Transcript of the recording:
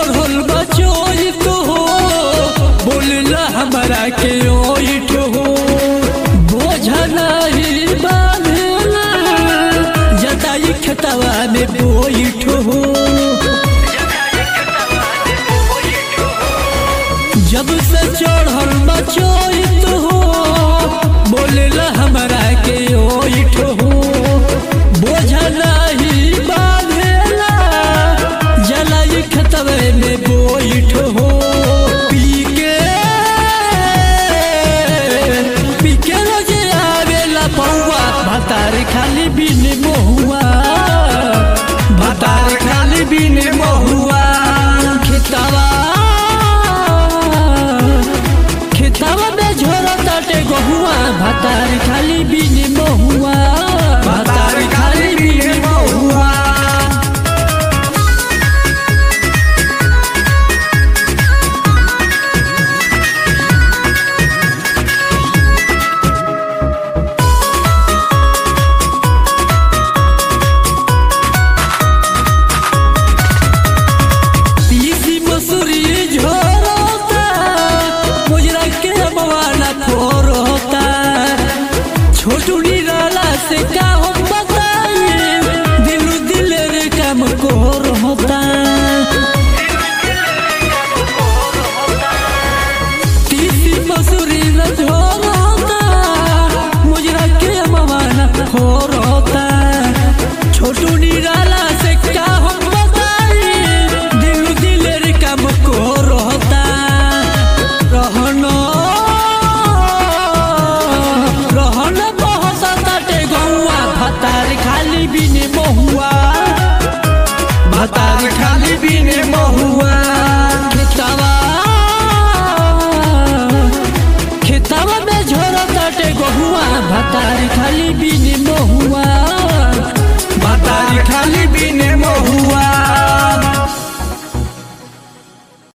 चढ़ल बचोई तो हो बोलला हमरा के ओइठ हो बोझला ही बांधला जताई खेतवा में बोइठ हो जब से चढ़ल बचोई तो हो बोलला हमरा के ओइठ हो बोझला ही बांधला जलाई खतवे में बोइठ हो पी के पी के रोजे आवेला पौआ भतार खाली बिन महुआ भतार खाली बिन महुआ खेतवा खेतवा में झोरा ताटे गहुआ भतार खाली